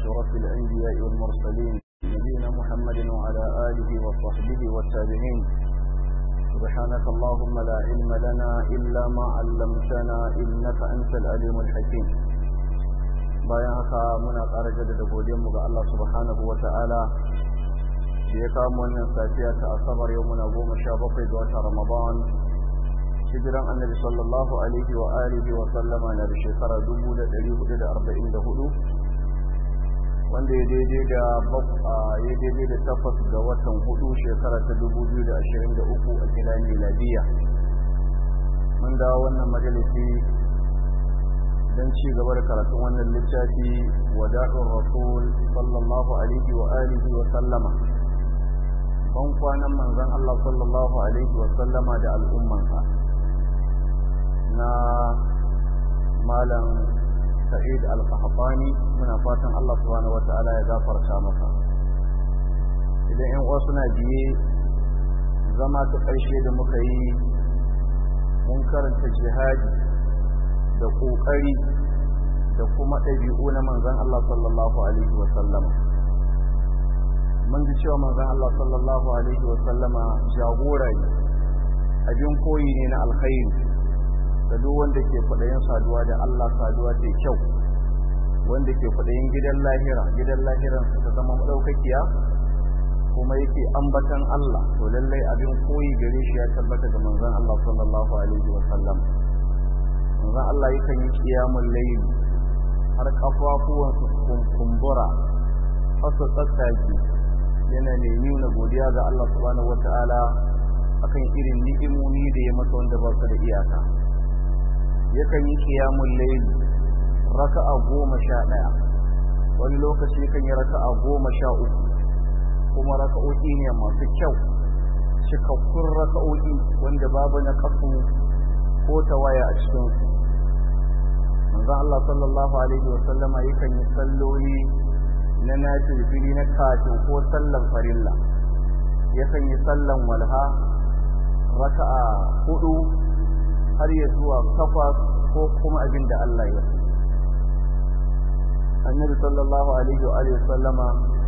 أشرف الأنبياء والمرسلين نبينا محمد وعلى آله وصحبه والتابعين سبحانك اللهم لا علم لنا إلا ما علمتنا إنك أنت العليم الحكيم bayan haka muna ƙara jaddada godiyarmu ga Allah subhanahu wa ta'ala da ya kawo wannan safiya ta asabar yau muna goma sha bakwai ga watan ramadan hijiran annabi sallallahu alaihi wa alihi wa sallama na da shekara dubu da ɗari hudu da arba'in da hudu wanda ya daidai da ya daidai da takwas ga watan hudu shekara ta dubu biyu da ashirin da uku a gida miladiya mun dawo wannan majalisi don ci gaba da karatun wannan littafi wada'ur rasul sallallahu alaihi wa alihi wa sallama ban kwanan manzon Allah sallallahu alaihi wa sallama da al'ummansa na malam sa'id al-qahtani muna fatan Allah subhanahu wata'ala ya gafarta masa idan ƴan uwa suna biye zama ta ƙarshe da muka yi mun karanta jihadi da ƙoƙari da kuma ɗabi'u na manzon Allah sallallahu alaihi wa sallama mun ji cewa manzon Allah sallallahu alaihi wa sallama jagora ne abin koyi ne na alkhairi da duk wanda ke kwaɗayin saduwa da Allah saduwa ta kyau wanda ke kwaɗayin gidan lahira gidan lahiran su ta zama maɗaukakiya kuma yake ambatan Allah to lallai abin koyi gare shi ya tabbata ga manzon Allah sallallahu alaihi wa sallam manzon Allah yakan yi qiyamul layl har kafafuwan su kumbura fasa tsatsaki yana ne nuna godiya ga Allah subhanahu wataala akan irin ni'imomi da ya masa wanda ba su da iyaka yakan yi kiyamun laili raka'a goma sha ɗaya wani lokaci yakan yi raka'a goma sha uku kuma raka'o'i ne masu kyau cikakkun raka'o'i wanda babu na kasu ko tawaya a cikinsu manzon Allah sallallahu alaihi wasallama yakan yi salloli na nafilfili na kafin ko sallan farilla yakan yi sallan walha raka'a hudu har ya zuwa takwas ko kuma abin da Allah ya so. Annabi sallallahu alaihi wa alihi sallama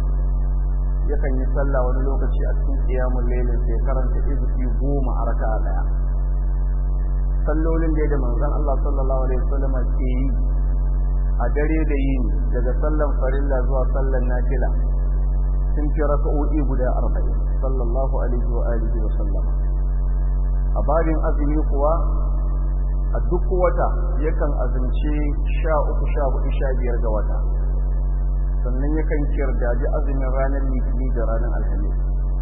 yakan yi sallah wani lokaci a cikin qiyamul lailin sai karanta izfi goma a raka'a daya. Sallolin da manzon Allah sallallahu alaihi wasallama ke yi a dare da yini daga sallan farilla zuwa sallan nafila sun fi raka'o'i guda arba'in sallallahu alaihi wa alihi wa sallama. A babin azumi kuwa a duk wata yakan azumce sha uku sha hudu sha biyar ga wata sannan yakan kirdaji azumin ranar litini da ranar alhamis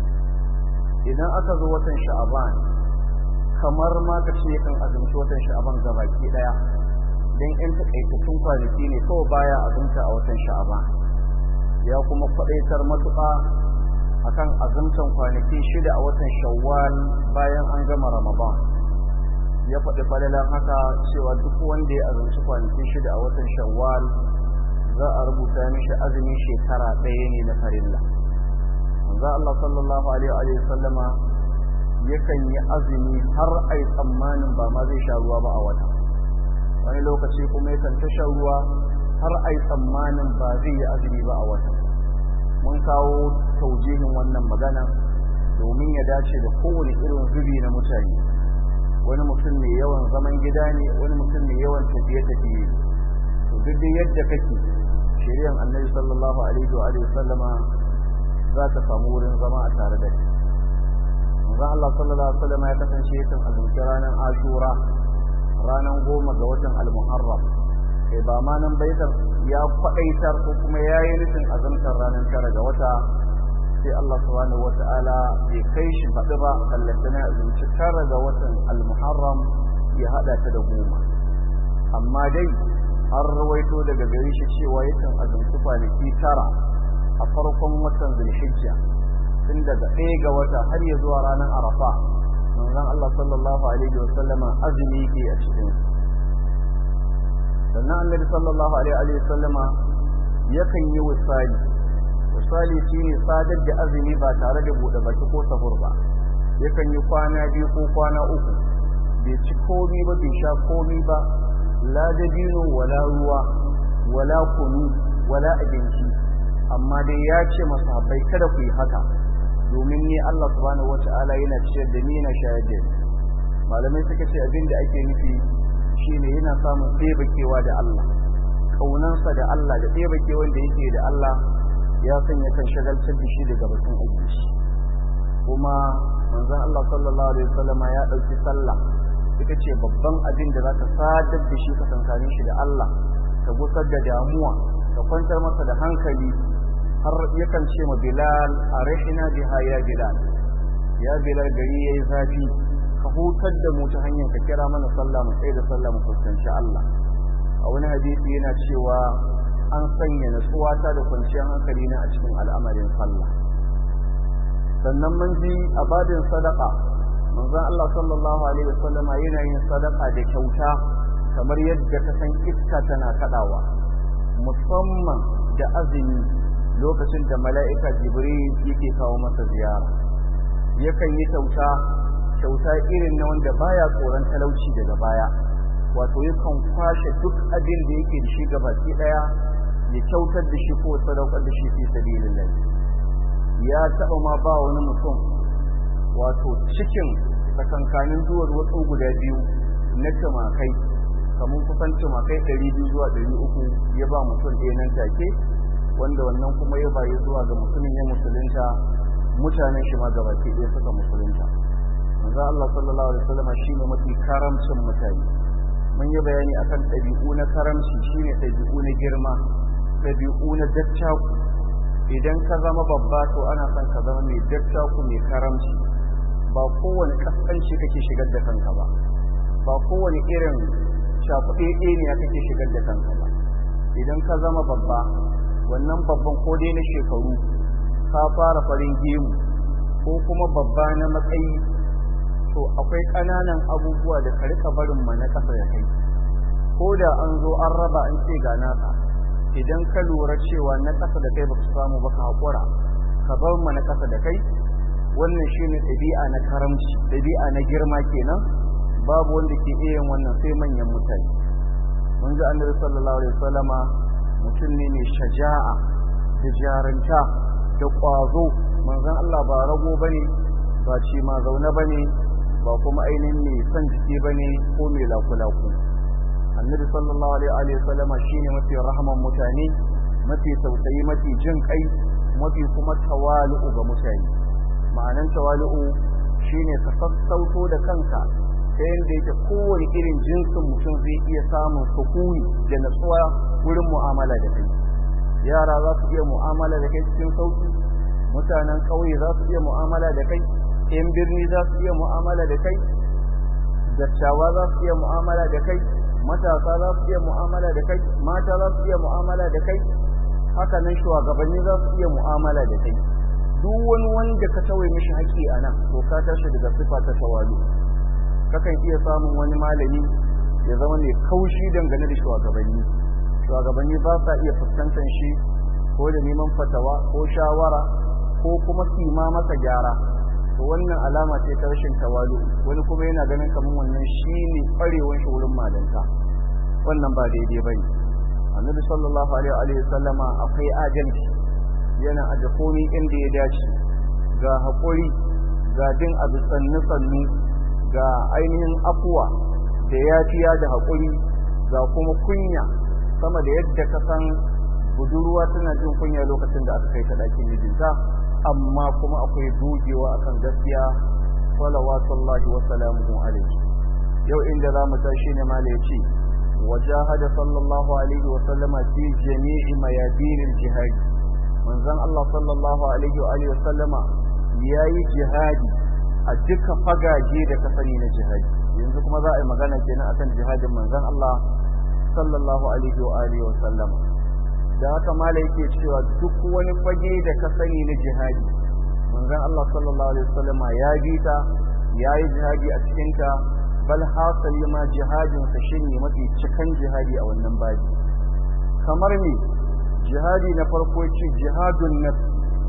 idan aka zo watan sha'aban kamar ma ka ce yakan azumci watan sha'aban gabaki daya don yan takaitattun kwanaki ne kawai baya azumta a watan sha'aban ya kuma kwadaitar matuƙa akan azumtan kwanaki shida a watan shawwal bayan an gama ramadan ya faɗi falalan haka cewa duk wanda ya azumci kwanaki shida a watan shawwal za a rubuta mishi azumin shekara ɗaya ne na farilla manzo Allah sallallahu alaihi wa sallama yakan yi azumi har ai tsammanin ba ma zai sha ruwa ba a wata wani lokaci kuma yakan ta sha ruwa har ai tsammanin ba zai yi azumi ba a wata mun kawo taujihin wannan magana domin ya dace da kowane irin zubi na mutane wani mutum mai yawan zaman gida ne wani mutum mai yawan tafiye-tafiye to duk da yadda kake shari'ar annabi sallallahu alaihi wa alihi sallama za ta samu wurin zama a tare da shi manzo Allah sallallahu alaihi wasallam ya kasance yakan azumci ranar Ashura ranar goma ga watan Al-Muharram sai ba ma nan baitar ya faɗaitar ko kuma yayi nufin azumtar ranar tara ga wata sai Allah subhanahu wata'ala bai kai shi faɗi ba kallantana azumci tara ga watan al-muharram ya haɗa ta da goma amma dai an rawaito daga gari shi cewa yakan azumci kwanaki tara a farkon watan zulhijja tun daga ɗaya ga wata har ya zuwa ranar arafa manzon Allah sallallahu alaihi wa sallama azumi ke a cikin sannan annabi sallallahu alaihi wa sallama yakan yi wasali misali shine sadar da azumi ba tare da bude baki ko sahur ba yakan yi kwana biyu ko kwana uku bai ci komi ba bai sha komi ba la dabino wala ruwa wala kunu wala abinci amma dai ya ce masahabbai kada ku yi haka domin ni Allah subhanahu wata'ala yana ciyar da ni na shayar da ni malamai suka ce abin da ake nufi shine yana samun tsebakewa da Allah kaunansa da Allah da tsebakewan da yake da Allah ya sanya kan shagaltar da shi daga batun aiki kuma manzon Allah sallallahu alaihi wasallama ya dauki sallah ita ce babban abin da zaka sadar da shi ka tsankanin shi da Allah ka gusar da damuwa ka kwantar masa da hankali har yakan ce ma Bilal arihina biha ya Bilal ya Bilal gari yayi zafi ka hutar da mu ta hanyar ka kira mana sallah mu tsaye da sallah mu fuskanci Allah a wani hadisi yana cewa an sanya natsuwata da kwanciyar hankali na a cikin al'amarin sallah sannan mun ji a babin sadaka manzon Allah sallallahu alaihi wasallam yana yin sadaka da kyauta kamar yadda ka san iska tana kadawa musamman da azumi lokacin da mala'ika jibril yake kawo masa ziyara yakan yi kyauta kyauta irin na wanda baya tsoron talauci daga baya wato yakan kwashe duk abin da yake da shi gabaki daya ya kyautar da shi ko sadaukar da shi fi sabilillah ya taɓa ma ba wani mutum wato cikin tsakankanin duwar wasu guda biyu na tumakai kamar kusan tumakai ɗari biyu zuwa ɗari uku ya ba mutum ɗaya nan take wanda wannan kuma ya bayi zuwa ga mutumin ya musulunta mutanen shi ma gabaki ɗaya suka musulunta manzo Allah sallallahu alaihi wasallam shine mafi karamcin mutane mun yi bayani akan ɗabi'u na karamci shine ɗabi'u na girma ɗabi'u na dattaku idan ka zama babba to ana son ka zama mai dattaku mai karamci ba kowane kaskanci kake shigar da kanka ba ba kowane irin shafuɗe ne kake shigar da kanka ba idan ka zama babba wannan babban ko dai na shekaru ka fara farin gemu ko kuma babba na matsayi to akwai ƙananan abubuwa da ka rika barin ma na ƙasa da kai ko da an zo an raba an ce ga naka idan ka lura cewa na ƙasa da kai ba su samu ba ka haƙura ka bar ma na ƙasa da kai wannan shine ɗabi'a na karamci ɗabi'a na girma kenan babu wanda ke iya yin wannan sai manyan mutane mun ji annabi sallallahu alaihi wasallama mutum ne mai shaja'a da jarunta da ƙwazo manzon Allah ba rago bane ba ci ma zaune bane ba kuma ainihin mai son jiki bane ko mai lakulaku annabi sallallahu alaihi wasallama shine mafi rahaman mutane mafi tausayi mafi jin kai mafi kuma tawali'u ga mutane ma'anan tawali'u shine ka sassauto da kanka ta yadda yake kowane irin jinsin mutum zai iya samun sukuni da natsuwa wurin mu'amala da kai yara za su iya mu'amala da kai cikin sauki mutanen ƙauye za su iya mu'amala da kai yan birni za su iya mu'amala da kai dattawa za su iya mu'amala da kai matasa za su iya mu'amala da kai mata za su iya mu'amala da kai haka nan shugabanni za su iya mu'amala da kai duk wani wanda ka tawaye mishi haƙƙi a nan to ka tashi daga sifa ta tawalu kakan iya samun wani malami ya zama ne kaushi dangane da shugabanni shugabanni ba sa iya fuskantar shi ko da neman fatawa ko shawara ko kuma kima masa gyara to wannan alama ce ta rashin tawalu wani kuma yana ganin kamar wannan shine ƙwarewar shi wurin malanta wannan ba daidai bane annabi sallallahu alaihi wa sallama akwai adalci yana aje komai inda ya dace ga haƙuri ga bin abu sannu sannu ga ainihin afuwa da yafiya da haƙuri ga kuma kunya sama da yadda ka san budurwa tana jin kunya lokacin da aka kai ta ɗakin mijinta amma kuma akwai dogewa akan gaskiya salawatullahi wa salamuhu alaihi yau inda za mu tashi ne mala ya ce wajahada sallallahu alaihi wa sallama fi jami'i mayadinil jihad manzon Allah sallallahu alaihi wa alihi wa sallama yayi jihadi a duka fagaje da ka sani na jihadi yanzu kuma za a yi magana kenan akan jihadin manzon Allah sallallahu alaihi wa alihi wa sallama da haka mala yake cewa duk wani fage da ka sani na jihadi manzon Allah sallallahu alaihi wa sallama ya bi ta yayi jihadi a cikin ta bal hasali ma jihadin sa shine mafi cikan jihadi a wannan baji kamar me jihadi na farko ce jihadun nafs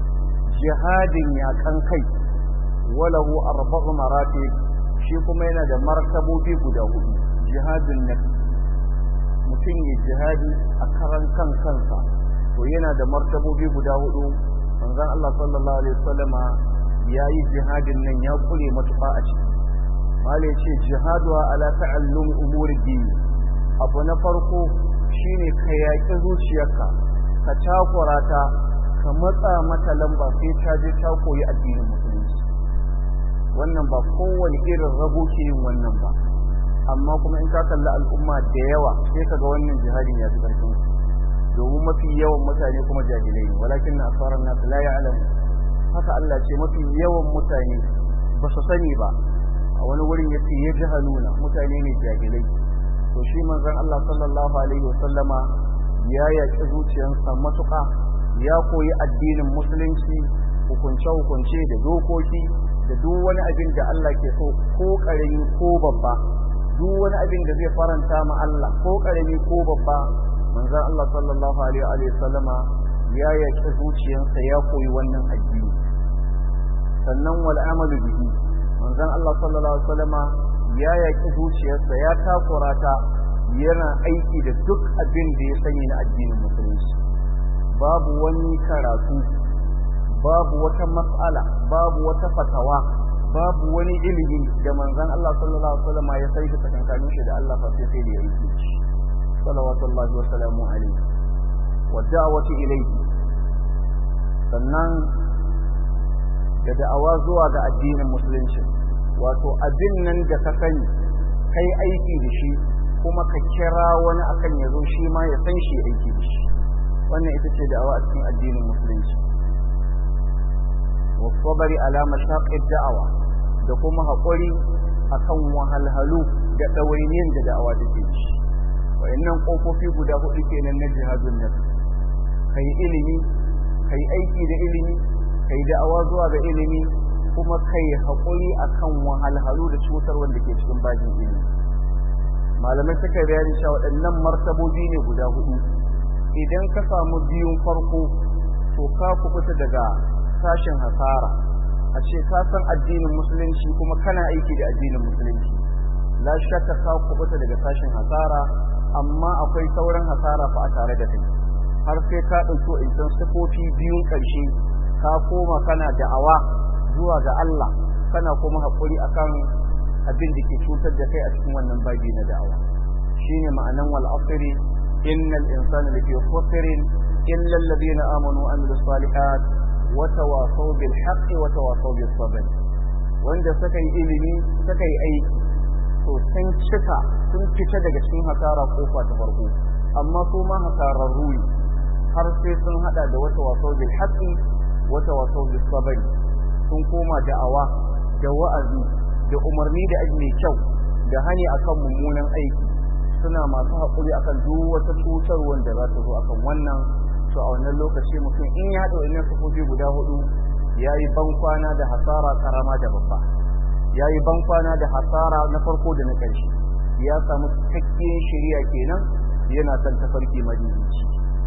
jihadin yakan kai walahu arba'u maratib shi kuma yana da martabobi guda hudu jihadun nafs mutum ya jihadi a karan kan kansa to yana da martabobi guda hudu manzon Allah sallallahu alaihi wasallama yayi jihadin nan ya kure matuƙa a ciki mala yace jihadu ala ta'allum umuri din abu na farko shine ka yaƙi zuciyarka ka takura ta ka matsa mata lamba sai ta je ta koyi addinin musulunci wannan ba kowane irin rabo ke yin wannan ba amma kuma in ka kalli al'umma da yawa sai kaga wannan jihadin ya fi ƙarfin domin mafi yawan mutane kuma jahilai ne walakin na asarar nasu la ya'lamu haka Allah ce mafi yawan mutane ba su sani ba a wani wurin yace ya jahaluna mutane ne jahilai to shi manzon Allah sallallahu alaihi wasallama ya yaƙi zuciyarsa matuƙa ya koyi addinin musulunci hukunce-hukunce da dokoki da duk wani abin da Allah ke so ko ƙarami ko babba duk wani abin da zai faranta ma Allah ko ƙarami ko babba manzon Allah sallallahu alaihi wa sallama ya yaƙi zuciyarsa ya koyi wannan addini sannan wal amalu bihi manzon Allah sallallahu alaihi wa sallama ya yaƙi zuciyarsa ya takura ta yana aiki da duk abin da ya sani na addinin musulunci babu wani karatu babu wata mas'ala babu wata fatawa babu wani ilimi da manzon Allah sallallahu alaihi wasallam ya sai da tsakankanin shi da Allah fa sai sai da yake shi salawatullahi wa salamu alaihi wa da'wati ilayhi sannan da da'awa zuwa ga addinin musulunci wato abin nan da ka sani kai aiki da shi kuma ka kira wani akan ya zo shi ma ya san shi aiki da shi wannan ita ce da'awa a cikin addinin musulunci wasabari ala mashaqid da'awa da kuma haƙuri akan wahalhalu da ɗawainiyar da da'awa take da shi wayannan ƙofofi guda hudu kenan na jihadun nafs kai ilimi kai aiki da ilimi kai da'awa zuwa ga ilimi kuma kai haƙuri akan wahalhalu da cutar wanda ke cikin bajin ilimi malamai suka bayani cewa waɗannan martabobi ne guda hudu idan ka samu biyun farko to ka kubuta daga sashen hasara a ce ka san addinin musulunci kuma kana aiki da addinin musulunci la shakka ka kubuta daga sashen hasara amma akwai sauran hasara fa a tare da kai har sai ka ɗauko insan sifofi biyun ƙarshe ka koma kana da'awa zuwa ga Allah kana kuma haƙuri akan abin da ke cutar da kai a cikin wannan babi na da'awa shine ma'anan wal asri innal insana lafi khusrin illa alladhina amanu wa amilus salihat wa tawasaw bil haqqi wa tawasaw bis sabr wanda suka yi ilimi suka yi aiki to sun cika sun fita daga cikin hasara kofa ta farko amma su ma hasararru ne har sai sun hada da wata wasaw bil haqqi wa tawasaw bis sabr sun koma da'awa da wa'azi da umarni da aji mai kyau da hani akan mummunan aiki suna masu haƙuri akan duk wata cutar wanda za ta zo akan wannan to a wannan lokaci mutum in ya haɗa wannan sufofi guda hudu ya yi bankwana da hasara karama da babba ya yi bankwana da hasara na farko da na ƙarshe ya samu cikakkiyar shari'a kenan yana kan tafarki madinici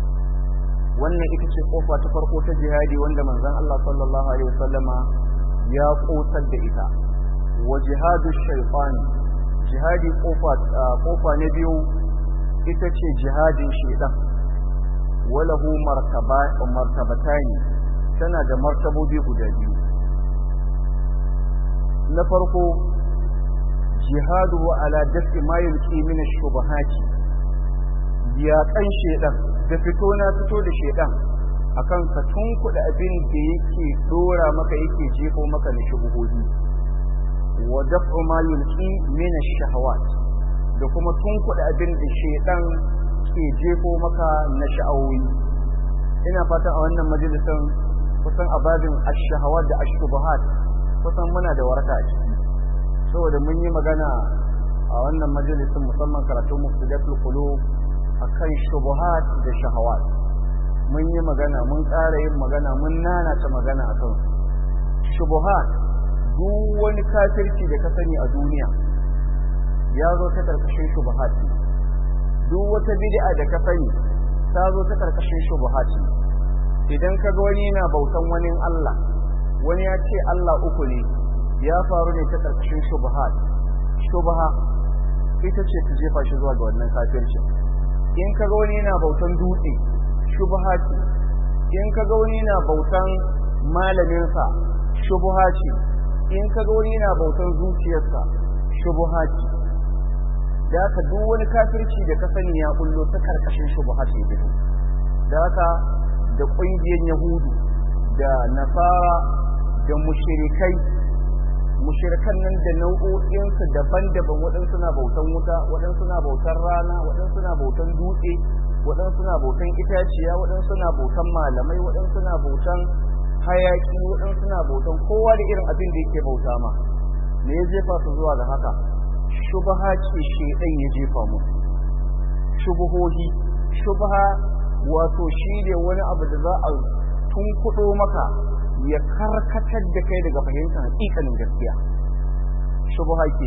wannan ita ce kofa ta farko ta jihadi wanda manzon Allah sallallahu alaihi wasallama ya kotar da ita wa jihadu shaytan jihadi kofa kofa na biyu ita ce jihadin shaytan walahu martaba martabatani tana da martabobi guda biyu na farko jihadu ala dafi ma yulqi min ash-shubuhati ya kan shaytan da fito na fito da shaytan akan ka tunkuda abin da yake dora maka yake jefo maka na shubuhohi wa daf'u ma yulqi min ash-shahawat da kuma tunkuda abin da shedan ke jefo maka na sha'awoyi ina fata a wannan majalisan kusan ababin ash-shahawat da ash-shubuhat kusan muna da waraka a ciki saboda mun yi magana a wannan majalisin musamman karatun mufsidatul qulub akan shubuhat da shahawat mun yi magana mun ƙara yin magana mun nanata magana akan shubuhat duk wani kafirci da ka sani a duniya ya zo ta karkashin shubuhat duk wata bid'a da ka sani ta zo ta karkashin shubuhat idan ka ga wani yana bautan wani Allah wani ya ce Allah uku ne ya faru ne ta karkashin shubuhat shubha ita ce ta jefa shi zuwa ga wannan kafirci in ka ga wani yana bautan dutse shubha ce in kaga wani na bautan malaminsa shubha ce in kaga wani na bautan zuciyarsa shubha ce da haka duk wani kafirci da ka sani ya kullo ta karkashin shubha ce fito da haka da ƙungiyar yahudu da nasara da mushrikai mushrikan nan da nau'o'insu daban-daban waɗansu na bautan wuta waɗansu na bautan rana waɗansu na bautan dutse waɗansu na bautan itaciya waɗansu na bautan malamai waɗansu na bautan hayaki waɗansu na bautan kowa da irin abin da yake bauta ma me ya jefa su zuwa ga haka shubha ce shedan ya jefa mu shubuhohi shubha wato shi ne wani abu da za a tunkuɗo maka ya karkatar da kai daga fahimtar hakikanin gaskiya shubha ke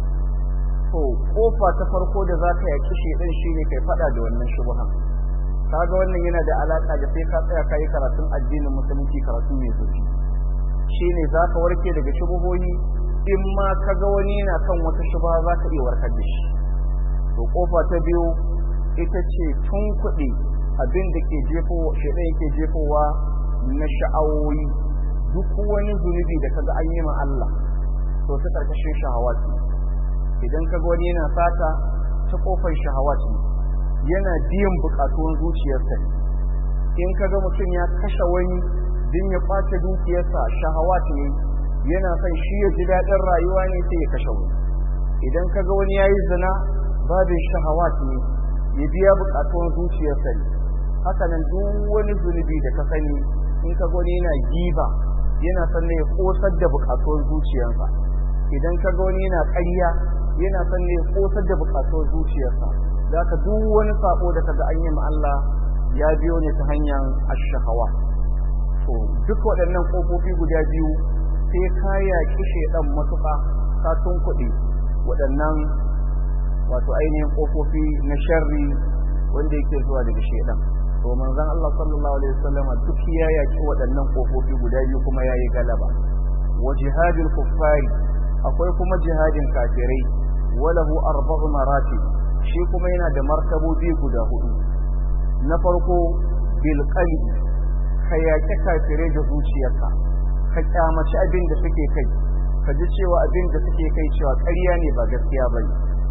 to kofa ta farko da za ka yaki shedan shine kai fada da wannan shubha kaga wannan yana da alaka da sai ka tsaya kai karatun addinin musulunci karatu mai zurfi shine za ka warke daga shubuhoyi in ma kaga wani yana kan wata shubha za ka iya warkar da shi to kofa ta biyu ita ce tun kuɗi abin da ke jefo shedan yake jefowa na sha'awoyi duk wani zunubi da kaga an yi ma Allah to ta karkashin shahawat idan kaga wani yana sata ta kofar shahawat yana biyan bukatun zuciyarsa in kaga mutum ya kashe wani din ya kwace dukiyarsa shahawat ne yana son shi ya ji daɗin rayuwa ne sai ya kashe wani idan kaga wani ya yi zina babin shahawat ne ya biya bukatun zuciyarsa ne haka nan duk wani zunubi da ka sani in ka gani yana giba yana son ya kosar da bukatuwar zuciyarsa idan ka gani yana ƙarya yana son ya kosar da bukatuwar zuciyarsa za ka duk wani sako da kaga an yi ma Allah ya biyo ne ta hanyar ashahawa to duk waɗannan ƙofofi guda biyu sai ka yaƙi shaidan matuƙa ka tunkuɗe waɗannan wato ainihin ƙofofi na sharri wanda yake zuwa daga shaidan to manzon Allah sallallahu alaihi wasallama duk ya yaki waɗannan kofofi guda biyu kuma yayi galaba wa jihadil kuffari akwai kuma jihadin kafirai walahu arba'u maratib shi kuma yana da martabobi guda hudu na farko bil qalbi ka yaki kafirai da zuciyarka ka kyamaci abin da suke kai ka ji cewa abin da suke kai cewa ƙarya ne ba gaskiya bane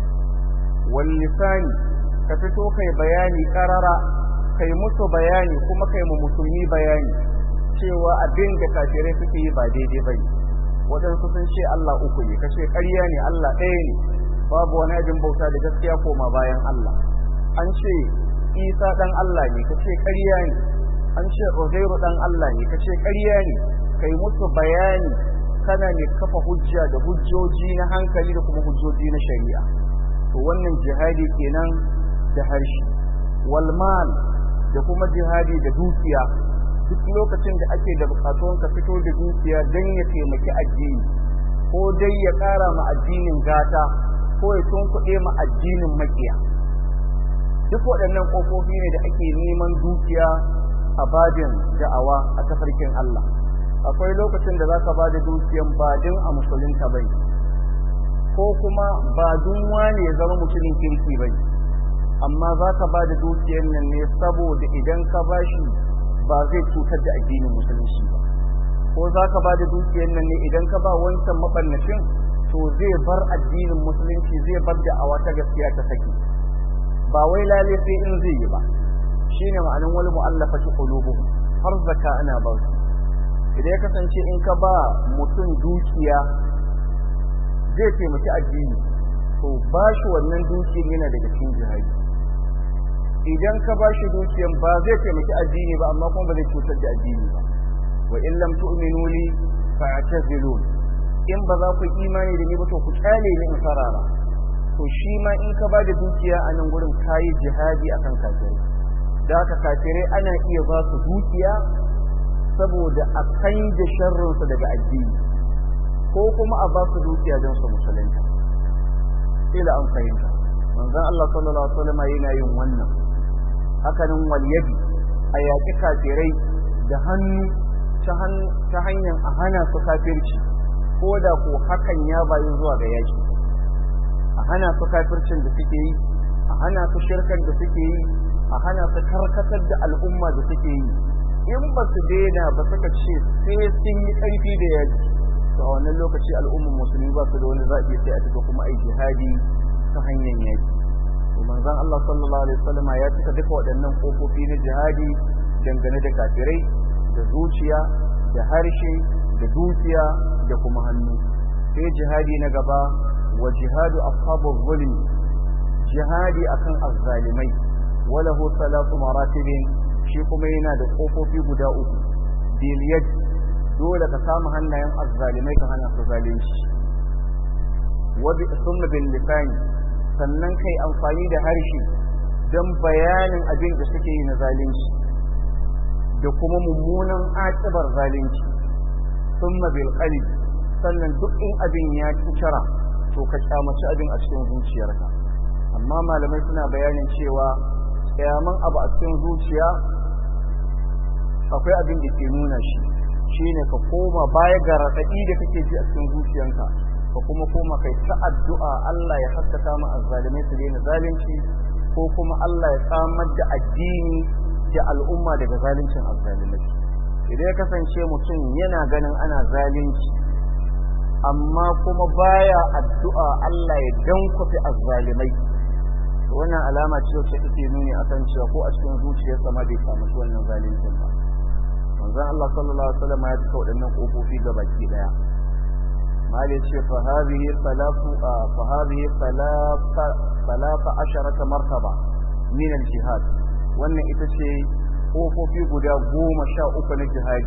wal lisani ka fito kai bayani karara kai musu bayani kuma kai mu musulmi bayani cewa abin da kafirai suke yi ba daidai ba ne waɗansu sun ce Allah uku ne kashe ƙarya ne Allah ɗaya ne babu wani abin bauta da gaskiya koma bayan Allah an ce Isa ɗan Allah ne kace ƙarya ne an ce Uzairu ɗan Allah ne kace ƙarya ne kai musu bayani kana ne kafa hujja da hujjoji na hankali da kuma hujjoji na shari'a to wannan jihadi kenan da harshe wal mal da kuma jihadi da dukiya duk lokacin da ake da bukatun ka fito da dukiya don ya taimaki addini ko dai ya ƙara ma addinin gata ko ya tunkuɗe ma addinin makiya duk waɗannan ƙofofi ne da ake neman dukiya a babin da'awa a tafarkin Allah akwai lokacin da za ka ba da dukiyan ba din a musulunta bai ko kuma ba dun wane ya zama mutumin kirki bai amma za ka ba da dukiyar nan ne saboda idan ka ba shi ba zai cutar da addinin musulunci ba ko za ka ba da dukiyar nan ne idan ka ba wancan mabannashin to zai bar addinin musulunci zai bar da awa ta gaskiya ta saki ba wai lale sai in zai yi ba shine ma'anin wal mu'allafati qulubuhum har zaka ana ba su idan ya kasance in ka ba mutum dukiya zai taimaki addini to ba shi wannan dukiyar yana daga cikin jihadi idan ka ba shi dukiyan ba zai taimaki addini ba amma kuma ba zai cutar da addini ba wa in lam tu'minu li fa'tazilun in ba za ku imani da ni ba to ku kyale ni in farara to shi ma in ka ba da dukiya a nan gurin kayi jihadi akan kafirai da haka kafirai ana iya ba su dukiya saboda a kan da sharrinsu daga addini ko kuma a ba su dukiya don su musulunta ila an fahimta manzon Allah sallallahu alaihi wasallam yana yin wannan hakanin walyadi a yaƙi kafirai da hannu ta hanyar a hana su kafirci ko da ko hakan ya bayu zuwa ga yaƙi a hana su kafircin da suke yi a hana su shirkan da suke yi a hana su karkatar da al'umma da suke yi in ba su daina ba suka ce sai sun yi ƙarfi da yaji to a wannan lokaci al'ummar musulmi ba su da wani zaɓi sai a cika kuma ai jihadi ta hanyar yaki to manzon Allah sallallahu alaihi wasallam ya cika duka waɗannan kofofi na jihadi dangane da kafirai da zuciya da harshe da dukiya da kuma hannu sai jihadi na gaba wa jihadu ashabul zulmi jihadi akan azzalimai walahu salatu maratibin shi kuma yana da kofofi guda uku bil yad dole ka samu hannayen azzalimai ka hana su zalunci wa bi sunna bil lisan sannan kai amfani da harshe don bayanin abin da suke yi na zalunci da kuma mummunan aƙibar zalunci sunna bil qalbi sannan duk in abin ya cucara to ka kyamaci abin a cikin zuciyarka amma malamai suna bayanin cewa kyaman abu a cikin zuciya akwai abin da ke nuna shi shine ka koma baya ga raɗaɗi da kake ji a cikin zuciyanka ka kuma koma kai ta addu'a Allah ya haskaka mu azzalimai su daina zalunci ko kuma Allah ya samar da addini da al'umma daga zaluncin azzalimai idan ya kasance mutum yana ganin ana zalunci amma kuma baya addu'a Allah ya dankwafe azzalimai wannan alama ce wacce take nuni akan cewa ko a cikin zuciyarsa ma bai samu wannan zaluncin ba manzon Allah sallallahu alaihi wasallam ya cika waɗannan kofofi ga baki daya mali ce fa hadhihi salatu fa hadhihi salata salata asharata martaba min al-jihad wannan ita ce kofofi guda goma sha uku na jihadi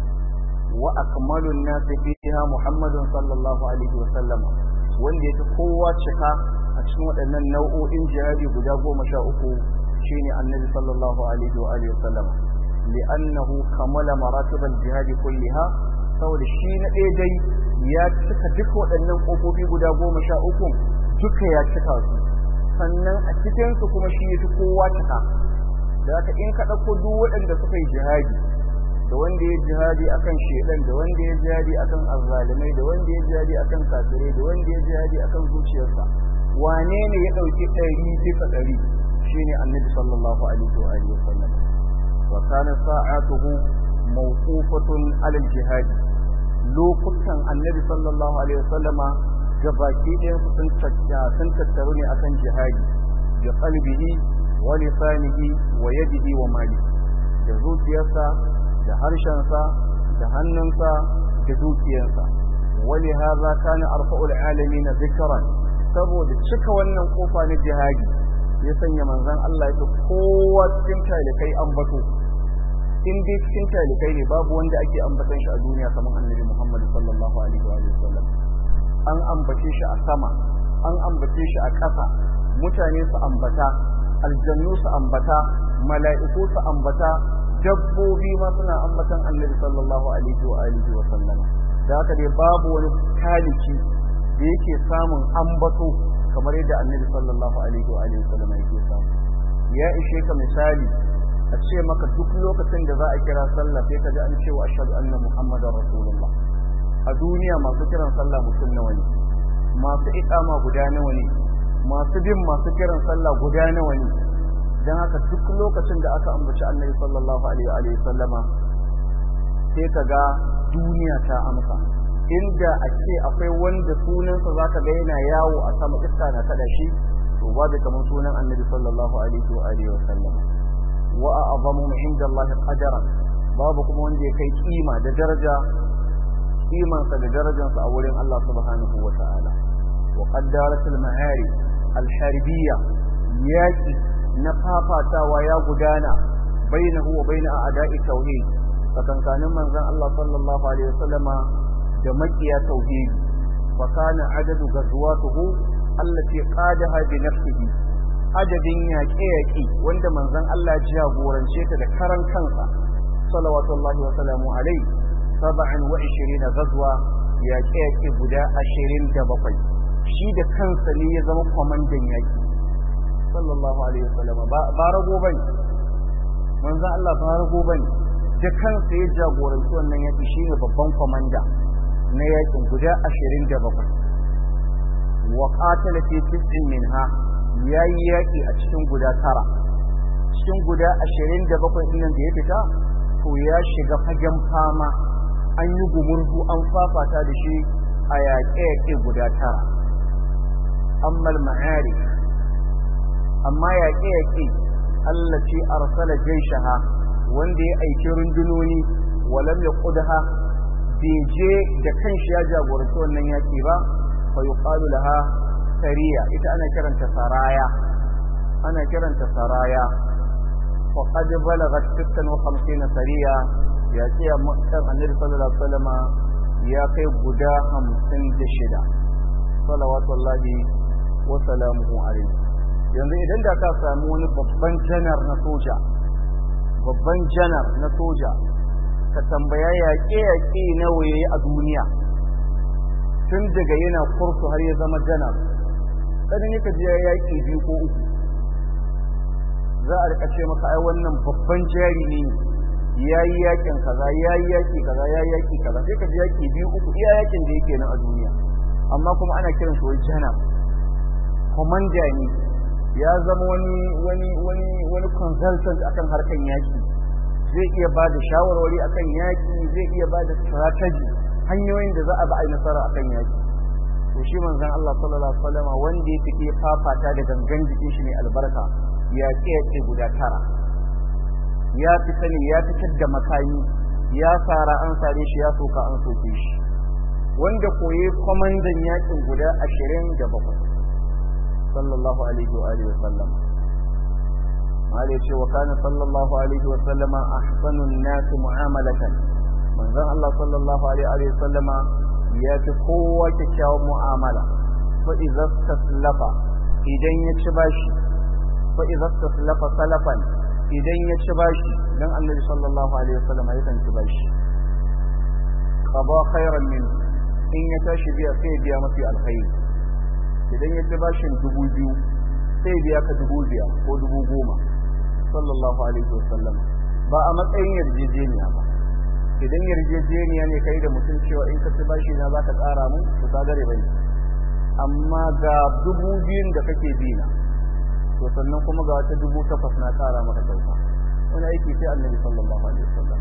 wa akmalun nas fiha muhammadun sallallahu alaihi wasallam wanda yake kowa cika a cikin waɗannan nau'o'in jihadi guda goma sha uku shine annabi sallallahu alaihi wa alihi wasallam li'annahu kamala maratib al-jihad kulliha saboda shi na ɗaya dai ya cika duka waɗannan ƙofofi guda goma sha uku duka ya cika su sannan a cikinsu kuma shi ya fi kowa cika da haka in ka ɗauko duk waɗanda suka yi jihadi da wanda ya jihadi akan shedan da wanda ya jihadi akan azzalimai da wanda ya jihadi akan kafirai da wanda ya jihadi akan zuciyarsa wane ne ya ɗauki ɗari bisa ɗari shine annabi sallallahu alaihi wa alihi wasallam wa kana sa'atuhu mawqufatun ala al-jihad lokutan annabi sallallahu alaihi wasallam gabaki ɗayan su sun sun tattaru ne akan jihadi bi qalbihi wa lisanihi wa yadihi wa mali da zuciyarsa da harshensa da hannunsa da dukiyarsa wali hadha kana arfa'ul alamin dhikran saboda cika wannan kofa na jihadi ya sanya manzon Allah ya kowa cikin talikai ambato in dai cikin talikai ne babu wanda ake ambatan shi a duniya kamar annabi Muhammad sallallahu alaihi wa sallam an ambace shi a sama an ambace shi a ƙasa mutane su ambata aljannu su ambata mala'iku su ambata dabbobi ma suna ambatan annabi sallallahu alaihi wa alihi wa sallam da haka dai babu wani taliki da yake samun ambato kamar yadda annabi sallallahu alaihi wa alihi wa sallam yake samu ya ishe ka misali a ce maka duk lokacin da za a kira sallah sai ka ji an ce wa ashhadu anna muhammadar rasulullah a duniya masu kiran sallah mutum nawa ne masu iqama guda nawa ne masu bin masu kiran sallah guda nawa ne dan haka duk lokacin da aka ambaci annabi sallallahu alaihi wa sallama sai ka ga duniya ta amsa inda a ce akwai wanda sunansa zaka ga yana yawo a sama iska na kada shi to babu kamar sunan annabi sallallahu alaihi wa alihi wa sallama wa a'zamu inda Allah qadaran babu kuma wanda ya kai kima da daraja kimansa da darajarsa a wurin Allah subhanahu wa ta'ala wa qaddarat al-ma'ari al-harbiyya yaki na fafatawa ya gudana bainahu wa bain a'da'i tauhid tsakankanin manzon Allah sallallahu alaihi wasallama da makiya tauhid fa kana adadu ghazwatuhu allati qadaha bi nafsihi adadin yaƙe-yaƙe wanda manzon Allah ya jagorance ta da karan kansa salawatullahi wa salamu alaihi saba'in wa ishirina gazwa yaƙe-yaƙe guda ashirin da bakwai shi da kansa ne ya zama kwamandan yaƙi sallallahu alaihi wasallam ba rago bane manzon Allah ba rago bane da kansa ya jagoranci wannan yaƙi shine babban kwamanda na yaƙin guda ashirin da bakwai wa qatala fi tis'in minha yayi yaƙi a cikin guda tara cikin guda ashirin da bakwai ɗin da ya fita to ya shiga fagen fama an yi gumurzu an fafata da shi a yaƙe-yaƙe guda tara ammal ma'ari amma yaƙe-yaƙe Allah ce arsala jaishaha wanda ya aiki rundunoni walam ya ƙudha bai je da kanshi ya jagoranci wannan yaƙi ba fa yuqalu laha sariya ita ana kiranta saraya ana kiranta saraya wa qad balagat 56 sariya ya ce a makar annabi sallallahu alaihi wasallam ya kai guda 56 salawatullahi wa salamuhu alaihi yanzu idan da ka samu wani babban janar na soja babban janar na soja ka tambaya yaƙe-yaƙe nawa yayi a duniya tun daga yana kursu har ya zama janar ɗan yaka je ya yaƙi biyu ko uku za a rika ce maka ai wannan babban jari ne ya yi yaƙin kaza ya yi yaƙi kaza ya yi yaƙi kaza sai ka ji yaƙi biyu uku iya yaƙin da yake nan a duniya amma kuma ana kiran shi wai janar komanda ne ya zama wani wani wani wani consultant akan harkan yaƙi zai iya ba da shawarwari akan yaƙi zai iya ba da strategy hanyoyin da za a ba a yi nasara akan yaƙi to shi manzon Allah sallallahu alaihi wasallam wanda ya fike fafata da gangan jikin shi ne albarka ya ce guda tara ya fi sani ya fitar da makami ya fara an sare shi ya soka an soke shi wanda koye kwamandan yakin guda ashirin da bakwai sallallahu alaihi wa alihi wa sallam mali ce wa kana sallallahu alaihi wa sallama ahsanun nas mu'amalatan manzon Allah sallallahu alaihi wa sallama ya fi kowa kyakkyawan mu'amala fa idza taslafa idan ya ci bashi fa idza taslafa salafan idan ya ci bashi dan annabi sallallahu alaihi wa sallama yakan ci bashi qada khairan min in ya tashi biya sai biya mafi alkhairi idan ya ci bashin dubu biyu sai biya ka dubu biyar ko dubu goma sallallahu alaihi wasallam ba a matsayin yarjejeniya ba idan yarjejeniya ne kai da mutum cewa in ka ci bashi na za ka ƙara mu to ka gare bane amma ga dubu biyun da kake bi na to sannan kuma ga wata dubu takwas na ƙara maka kyauta wani aiki sai annabi sallallahu alaihi wasallam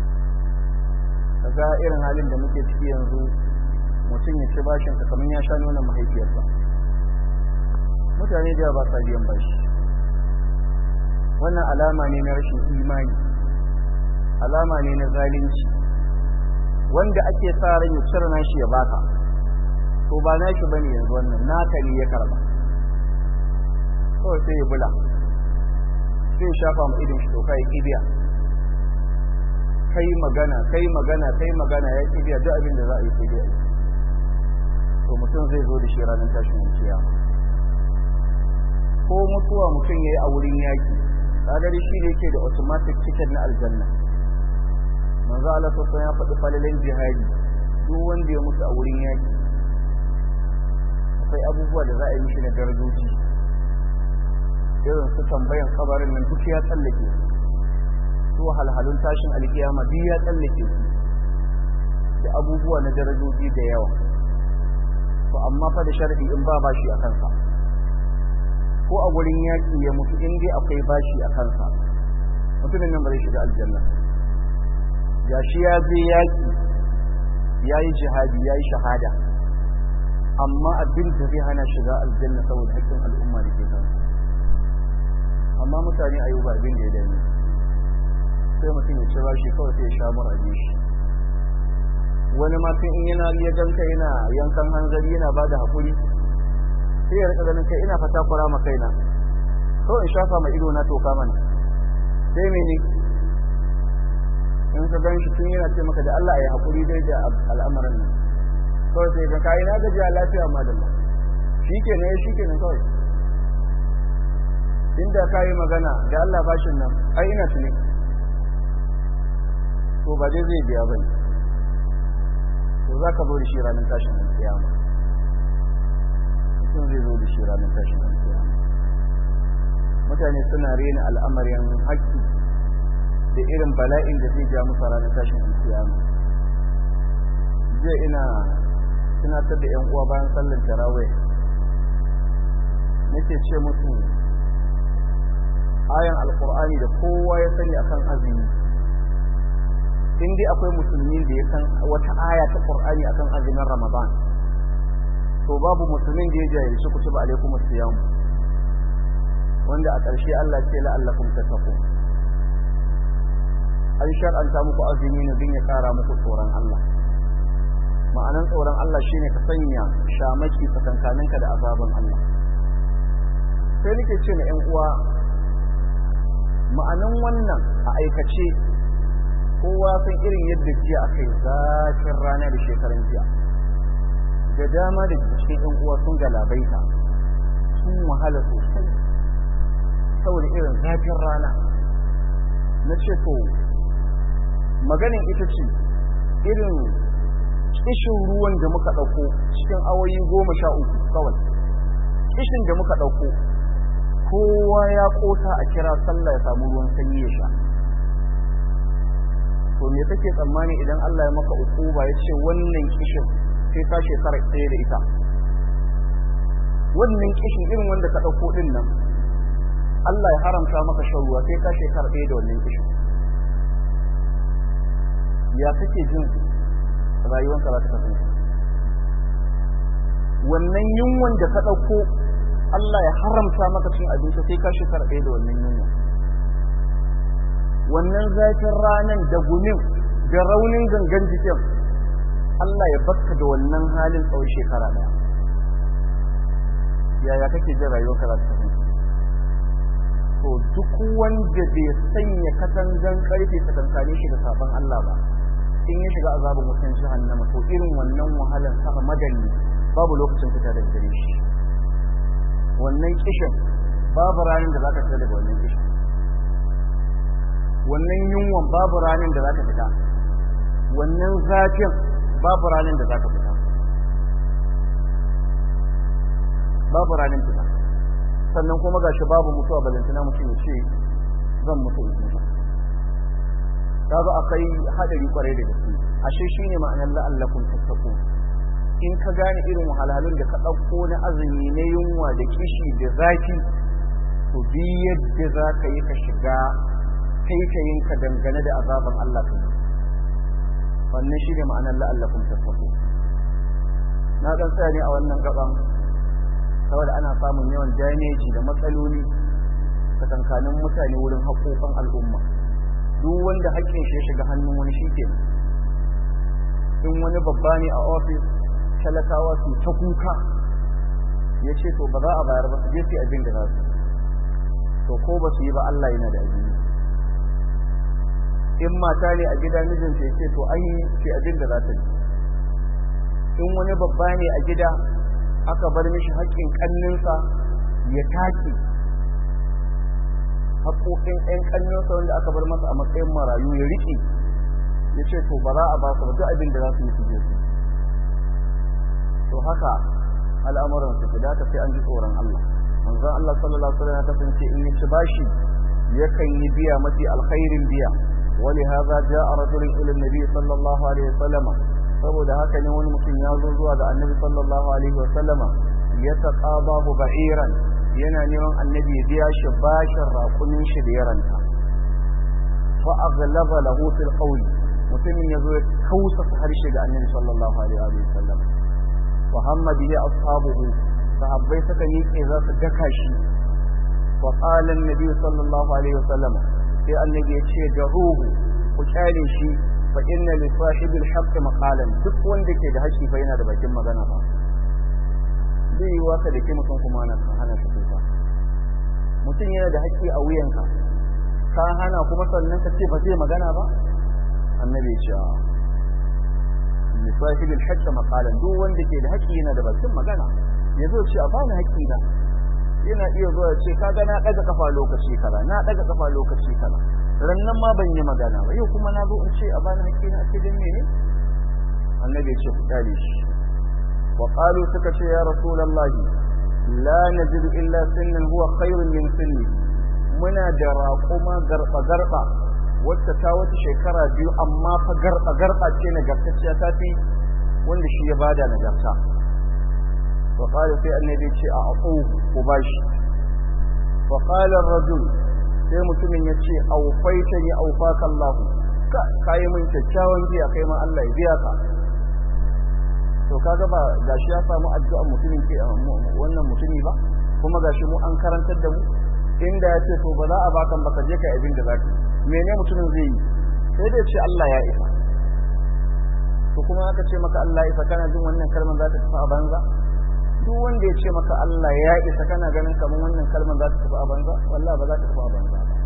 kaga irin halin da muke ciki yanzu mutum ya ci bashin ka kamar ya sha nuna mahaifiyarsa mutane da ba sa biyan bashi wannan alama ne na rashin imani alama ne na zalunci wanda ake sa ran ya cire nashi ya baka to ba nashi bane yanzu wannan naka ne ya karba kawai sai ya bula sai ya shafa ma idin shi to kai kibiya kai magana kai magana kai magana ya kibiya duk abin da za a yi sai dai to mutum zai zo da shi ranar tashin kiyama ko mutuwa mutum ya yi a wurin yaki kadari shi ne yake da automatic ticket na aljanna manzo Allah sassan ya faɗi falalin jihadi duk wanda ya mutu a wurin yaki akwai abubuwa da za a yi mishi na darajoji irin su tambayan kabarin nan duk ya tsallake su halhalun tashin alkiyama duk ya tsallake su da abubuwa na darajoji da yawa to amma fa da sharadi in ba bashi a kansa ko a gurin yaki ya mutu in dai akwai bashi a kansa mutumin nan ba zai shiga aljanna gashi ya je yaki ya yi jihadi ya yi shahada amma abin da zai hana shiga aljanna saboda haƙƙin al'umma da ke kansa amma mutane a yi ba abin da ya dame sai mutum ya ci bashi kawai sai ya sha mura shi wani ma tun in yana ya ganka yana yankan hanzari yana ba da haƙuri sai ya rika ganin kai ina fata kura ma kaina ko in shafa ma ido na toka mana sai mene in ka gan shi tun yana ce maka da Allah ya haƙuri dai da al'amuran nan kawai sai ga kai na gaji a lafiya ma da Allah shikenan ya shikenan kawai inda ka yi magana da Allah bashin nan ai ina tuni to ba dai zai biya bane to za ka zo da shi ranar tashin alkiyama mutum zai zo da shi ranar tashin alkiyama mutane suna rena al'amarin haƙƙi da irin bala'in da zai ja musu ranar tashin alkiyama zai ina tunatar da 'yan uwa bayan sallar tarawih nake ce musu ayan alqur'ani da kowa ya sani akan azumi in dai akwai musulmi da ya san wata aya ta qur'ani akan azumin ramadan to babu musulmin da ya jahilci kutuba alaikum as-siyam wanda a ƙarshe Allah ce la'allakum tattaqun an shar'anta muku azumi ne don ya ƙara muku tsoron Allah ma'anan tsoron Allah shine ka sanya shamaki tsakankaninka da azaban Allah sai nake ce na ƴan uwa ma'anan wannan a aikace kowa san irin yadda jiya aka yi zafin rana da shekaran jiya da dama da cikin ƴan uwa sun galabaita sun wahala sosai saboda irin zafin rana na ce to maganin ita ce irin kishin ruwan da muka ɗauko cikin awoyi goma sha uku kawai kishin da muka ɗauko kowa ya ƙosa a kira sallah ya samu ruwan sanyi ya sha to me kake tsammani idan Allah ya maka ukuba ya ce wannan kishin sai ka shekara ɗaya da ita wannan kishin irin wanda ka ɗauko ɗin nan Allah ya haramta maka shan ruwa sai ka shekara ɗaya da wannan kishin ya kake jin rayuwanka za ta kasance wannan yunwan da ka ɗauko Allah ya haramta maka cin abinci sai ka shekara ɗaya da wannan yunwa wannan zafin ranan da gumin da raunin gangan jikin Allah ya baka da wannan halin tsawon shekara ɗaya yaya kake jin rayuwarka za ta kasance to duk wanda bai sanya katangan karfe tsakankane shi da sabon Allah ba in ya shiga azabin wutan jahannama to irin wannan wahalar saka madanni babu lokacin fita daga gare shi wannan kishin babu ranar da zaka fita daga wannan kishin wannan yunwan babu ranar da zaka fita wannan zafin babu ranar da zaka fita babu ranar fita sannan kuma gashi babu mutuwa balantana mutum ya ce zan mutu in mutu kaga akai hadari kwarai da gaske ashe shine ma'anar la'allakum tattaqun in ka gane irin wahalhalun da ka dauko na azumi na yunwa da kishi da zafi to bi yadda za ka yi ka shiga kai ka yin ka dangane da azaban Allah ka yi wannan shine ma'anar la'allakum tattaqun na dan tsaya ne a wannan gaban saboda ana samun yawan damage da matsaloli tsakankanin mutane wurin haƙoƙan al'umma duk wanda haƙƙin shi ya shiga hannun wani shi ke in wani babba ne a ofis talakawa su ta kuka ya ce to ba za a bayar ba su je su abin da za su to ko ba su yi ba Allah yana da abin in mata ne a gida mijinta ya ce to an yi ce abin da za ta yi in wani babba ne a gida aka bar mishi haƙƙin ƙanninsa ya take haƙoƙin ƴan ƙannensa wanda aka bar masa a matsayin marayu ya riƙe ya ce to ba za a ba su ba duk abin da za su yi su je su to haka al'amuran su da ta sai an ji tsoron Allah manzon Allah sallallahu alaihi wasallam ya kasance in ya ci bashi yakan yi biya mafi alkhairin biya wali hadha jaa rajulun ila nabi sallallahu alaihi wasallam saboda haka ne wani mutum ya zo zuwa ga annabi sallallahu alaihi wasallama ya taqabahu ba'iran yana neman annabi ya biya shi bashin raƙumin shi da yaranta fa aghlaba lahu fil qawl mutumin yazo ya kausa harshe ga annabi sallallahu alaihi wa sallam wa hamma bihi ashabuhu sahabbai suka miƙe za su daka shi wa qala annabi sallallahu alaihi wa sallam sai annabi ya ce da ruhu ku kyale shi fa inna li sahibil haqq maqalan duk wanda ke da haƙƙi fa yana da bakin magana ba zai yi waka da ke mutum kuma na hana shi kuka mutum yana da haƙƙi a wuyanka ka hana kuma sannan ka ce ba zai magana ba annabi ya ce a li sahibil haqq maqalan duk wanda ke da haƙƙi yana da bakin magana ya zo ce a bani haƙƙi na yana iya zuwa ce kaga na daga kafa lokaci kaza na daga kafa lokaci kaza rannan ma ban yi magana ba yau kuma na zo in ce a bani haƙƙi na ce dan mene annabi ya ce ku kale shi wa qalu suka ce ya rasulullahi la najidu illa sinnan huwa khairun min sinni muna da raƙuma garba garba wacce ta wata shekara biyu amma fa garba garba ce nagartacciya ta fi wanda shi ya bada nagarta وقال في النبي شيء أعطوه وباش وقال الرجل sai mutumin ya ce aufaita ni aufaka Allah ka kai min kyakkyawan biya kai ma Allah ya biya ka to kaga ba gashi ya samu addu'a mutumin ke wannan mutumi ba kuma gashi mu an karantar da mu inda ya ce to ba za a baka ba ka je ka abin da zaka mene mutumin zai yi sai dai ce Allah ya isa to kuma aka ce maka Allah ya isa kana jin wannan kalmar za ta tafi a banza duk wanda ya ce maka Allah ya isa kana ganin kamar wannan kalmar za ta tafi a banza wallahi ba za ta tafi a banza ba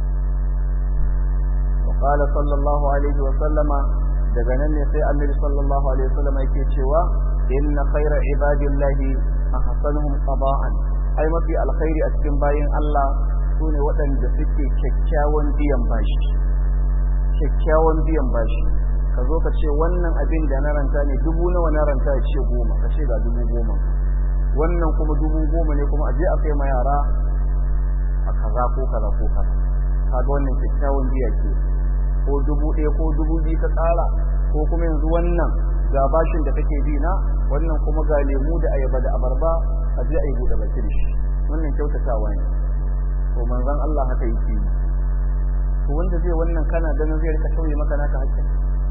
وقال صلى الله عليه وسلم daga nan ne sai annabi sallallahu alaihi wasallam yake cewa inna khayra ibadillahi ahsanuhum qada'an ai mafi alkhairi a cikin bayin Allah sune waɗanda suke kyakkyawan biyan bashi kyakkyawan biyan bashi ka zo ka ce wannan abin da na ranta ne dubu nawa na ranta ya ce goma ka ce ga dubu goma wannan kuma dubu goma ne kuma a je a kai ma yara a kaza ko kaza ko kaza kaga wannan kyakkyawan biya ke ko dubu ɗaya ko dubu biyu ka tsara ko kuma yanzu wannan ga bashin da kake bi na wannan kuma ga lemu da ayaba da abarba a je a yi buɗe baki da shi wannan kyautatawa ne to manzon Allah haka yake yi to wanda zai wannan kana ganin zai rika tauye maka naka hakkin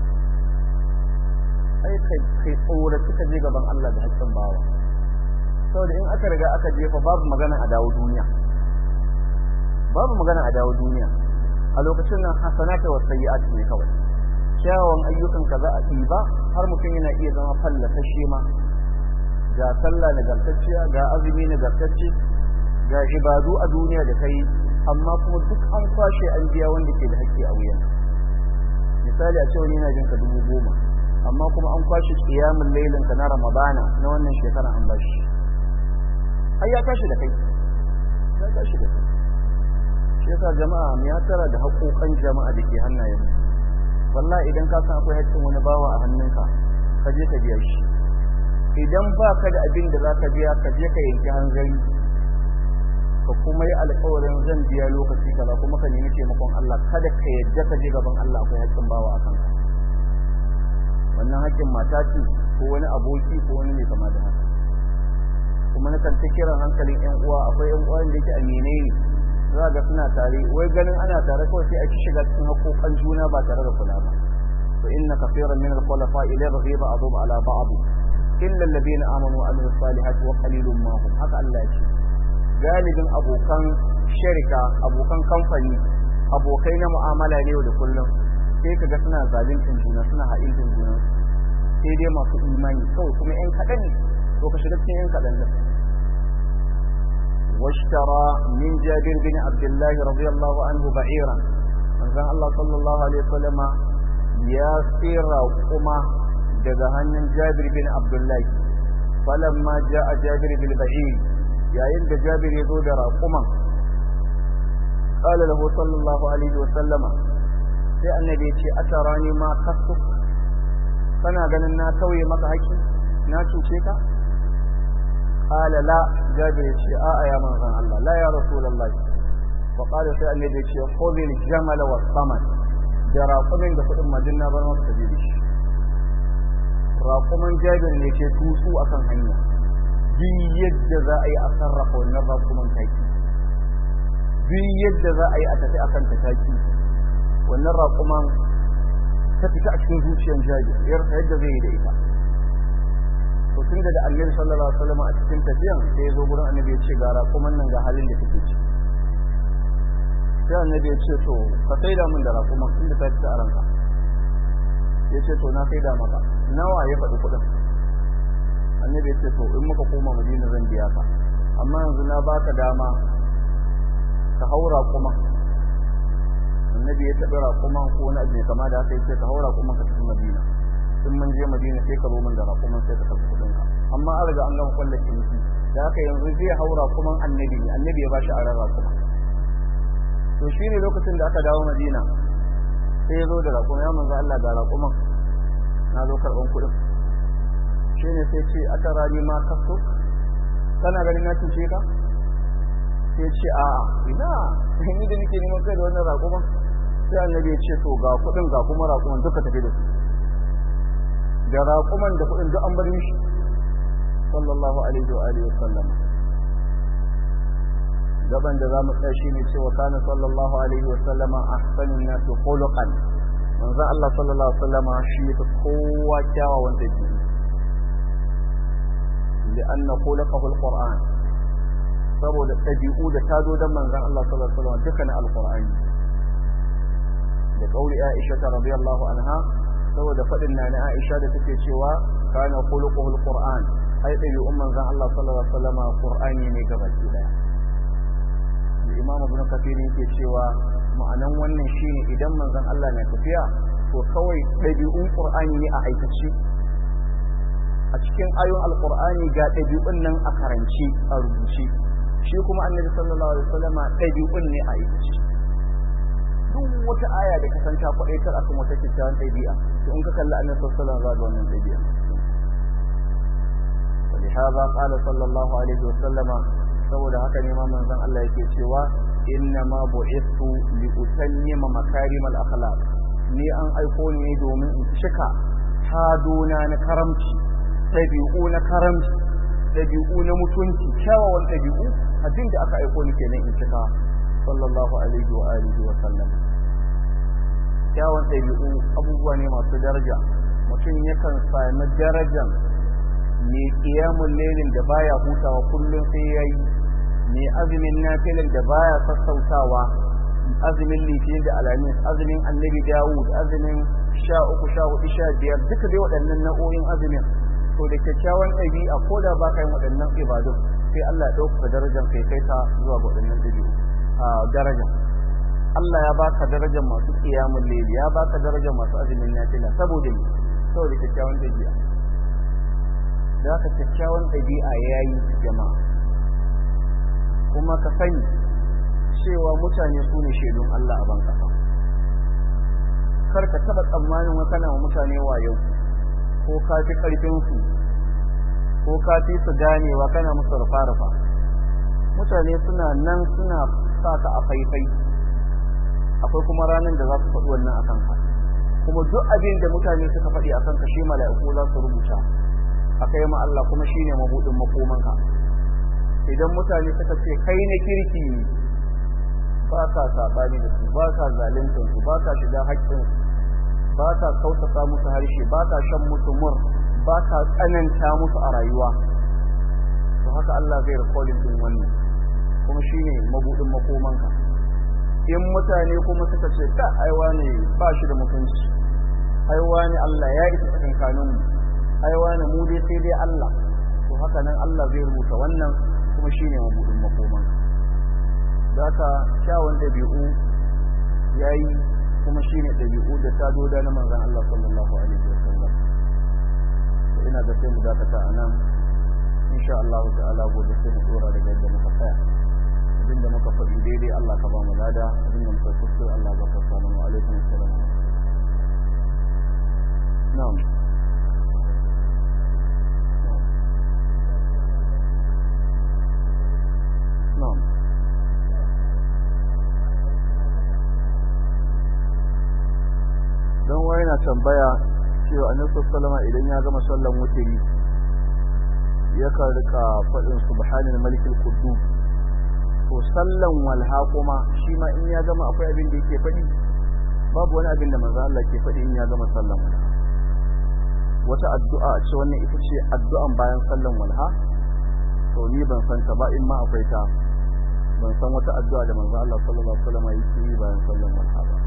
ai kai kai tsora suka je gaban Allah da hakkin bawa saboda in aka riga aka jefa babu magana a dawo duniya babu magana a dawo duniya a lokacin nan hasanata wa sayyi'at ne kawai kyawun ayyukan ka za a ɗiba har mutum yana iya zama fallasashe ma ga sallah nagartacciya ga azumi nagartacce ga ibadu a duniya da kai amma kuma duk an kwashe an biya wanda ke da haƙƙi a wuyan misali a ce wani yana jin ka dubu goma amma kuma an kwashe kiyamun lailin ka na ramadana na wannan shekara an bashi ai ya tashi da kai ya tashi da kai shi yasa jama'a mu ya tara da haƙoƙan jama'a da ke hannayen wallahi idan ka san akwai haƙƙin wani bawa a hannunka ka je ka biya shi idan ba ka da abin da za ka biya ka je ka yanki hanzari ka kuma yi alƙawarin zan biya lokaci kaza kuma ka nemi taimakon Allah kada ka yadda ka je gaban Allah akwai haƙƙin bawa a kanka wannan haƙƙin mata ce ko wani aboki ko wani mai kama da haka kuma na kan ta kiran hankalin ƴan uwa akwai ƴan uwan da yake aminai ne za ga suna tare wai ganin ana tare kawai sai a ci shiga cikin haƙoƙan juna ba tare da kula ba to inna kaseeran min al-khulafa ila ghiba adum ala ba'd illa alladhina amanu wa amilus salihati wa qalilun ma hum haka Allah ya ce galibin abokan sharika abokan kamfani abokai na mu'amala ne yau da kullum sai kaga suna zalincin juna suna haɗin juna sai dai masu imani kawai kuma ƴan kaɗan ne to ka shiga cikin ƴan kaɗan da واشترى من جابر بن عبد الله رضي الله عنه بعيرا من الله صلى الله عليه وسلم يا سير وقما daga hannun Jabir bin Abdullah falamma jaa Jabir bil ba'ir yayin da Jabir ya zo da raquman qala lahu sallallahu alaihi wa sallama sai annabi ya ce atarani ma kasu kana ganin na tauye maka haƙi na cuce ka قال لا جابر يشي آه يا من الله لا يا رسول الله وقال في النبي يشي خذ الجمل والثمن da raƙumin da kuɗin majinna bar masa sabili shi raƙumin jabir ne ke tusu akan hanya duk yadda za a yi a sarrafa wannan raƙumin taki duk yadda za a yi a tafi akan ta taki wannan raƙuman ta fita a cikin zuciyar jabir yarsa yadda zai yi da ita to tunda da annabi sallallahu alaihi wasallam a cikin tafiyan sai ya zo gurin annabi ya ce ga raƙuman nan ga halin da take ci sai annabi ya ce to ka saida min da raƙuman inda ta fita a ranka ya ce to na saida maka nawa ya faɗi kuɗin annabi ya ce to in muka koma madina zan biya ka amma yanzu na baka dama ka hau raƙuman annabi ya taɓa raƙuman ko wani abu kama da haka ya ce ka hau raƙuman ka tafi madina in mun je madina sai ka zo min da raƙuman sai ka karɓi kuɗin ka amma an riga an gama kwallar ciniki da haka yanzu zai hau raƙuman annabi ne annabi ya ba shi aran raƙuman to shi ne lokacin da aka dawo madina sai ya zo da raƙuman ya manzo Allah ga raƙuman na zo karɓan kuɗin shi ne sai ce aka rani ma kaso kana ganin na cuce ka sai ce a'a ina ni da nake neman kai da wannan raƙuman sai annabi ya ce to ga kuɗin ga kuma raƙuman duka tafi da su da raƙuman da kuɗin duk an bar mishi sallallahu alaihi wa alihi wasallam gaban da zamu tsaya shine cewa kana sallallahu alaihi wa sallama ahsanun nas khuluqan manzo Allah sallallahu alaihi wa sallama shi ya kowa kyawawan dabi'u لأن خلقه القرآن saboda ɗabi'u da tado don manzan Allah sallallahu alaihi wasallam dukkan alqur'ani da kauli Aisha ta radiyallahu anha saboda fadin na Aisha da take cewa kana khuluquhu alqur'an ai ɗabi'un manzan Allah sallallahu alaihi wasallam qur'ani ne gabaki daya Imam Ibn Kathir yake cewa ma'anan wannan shine idan manzan Allah na tafiya to kawai ɗabi'un qur'ani ne a aikace a cikin ayoyin alqur'ani ga ɗabi'un nan a karance a rubuce shi kuma annabi sallallahu alaihi wasallam ɗabi'un ne a aikace duk wata aya da kasanta kwaɗai kar akan wata kyakkyawan ɗabi'a to in ka kalli annabi sallallahu alaihi wasallam za ga wannan ɗabi'a ولهذا قال صلى الله عليه وسلم saboda haka ne ma manzon Allah yake cewa inna ma bu'ithu li utammima makarim al akhlaq ni an aiko ne domin in cika hadona na karamci ɗabi'u na karamci ɗabi'u na mutunci kyawawan ɗabi'u abin da aka aiko ni kenan in cika sallallahu alaihi wa alihi wa sallam kyawawan ɗabi'u abubuwa ne masu daraja mutum yakan sami darajan mai ƙiyamun lelin da baya hutawa kullum sai ya yi mai azumin nafilin da baya sassautawa azumin litinin da alamis azumin annabi dawud azumin sha uku sha hudu sha biyar duka dai waɗannan nau'o'in azumin to da kyakkyawan ɗabi'a ko da ba ka yin waɗannan ibadun sai Allah ya ɗauka darajar kai kai ka zuwa ga waɗannan ɗabi'u a darajar Allah ya baka darajar masu ƙiyamun leli ya baka darajar masu azumin nafila saboda ne saboda kyakkyawan ɗabi'a da haka kyakkyawan ɗabi'a ya yi jama'a kuma ka sani cewa mutane su ne shaidun Allah a ban kasa kar ka taɓa tsammanin wa kana wa mutane wayo ko ka fi ƙarfinsu ko ka fi su ganewa kana musu rufa-rufa mutane suna nan suna sa ka a faifai akwai kuma ranar da za su faɗi wannan a kanka kuma duk abin da mutane suka faɗi a kanka shi mala'iku za su rubuta a kai ma Allah kuma shi ne mabuɗin makomanka idan mutane suka ce kai na kirki ne ba ka saɓani da su ba ka zaluntar su ba ka shiga haƙƙinsu ba ka kautata musu harshe ba ka shan musu mur ba ka tsananta musu a rayuwa to haka Allah zai rikodin din wannan kuma shine mabudin makomanka in mutane kuma suka ce ta aiwa ne ba shi da mutunci aiwa ne Allah ya isa tsakankanin mu aiwa ne mu dai sai dai Allah to haka nan Allah zai rubuta wannan kuma shine mabudin makomanka zaka kyawun dabi'u yayi kuma shine dabi'u da ta doda na manzon Allah sallallahu alaihi wasallam ina da sai mu dakata anan insha Allah ta'ala gobe sai mu dora daga yadda muka tsaya abinda muka faɗi daidai Allah ka ba mu lada abinda muka kuskure Allah ba ka samu wa alaikum assalam na'am na'am don wani na tambaya cewa annabi sallama idan ya gama sallan wutiri yakan rika faɗin subhanal malikil quddus to sallan walha kuma shi ma in ya gama akwai abin da yake faɗi babu wani abin da manzo Allah ke faɗi in ya gama sallan walha wata addu'a ce wannan ita ce addu'an bayan sallan walha to ni ban san ta ba in ma akwai ta ban san wata addu'a da manzo Allah sallallahu alaihi wasallam yake yi bayan sallan walha ba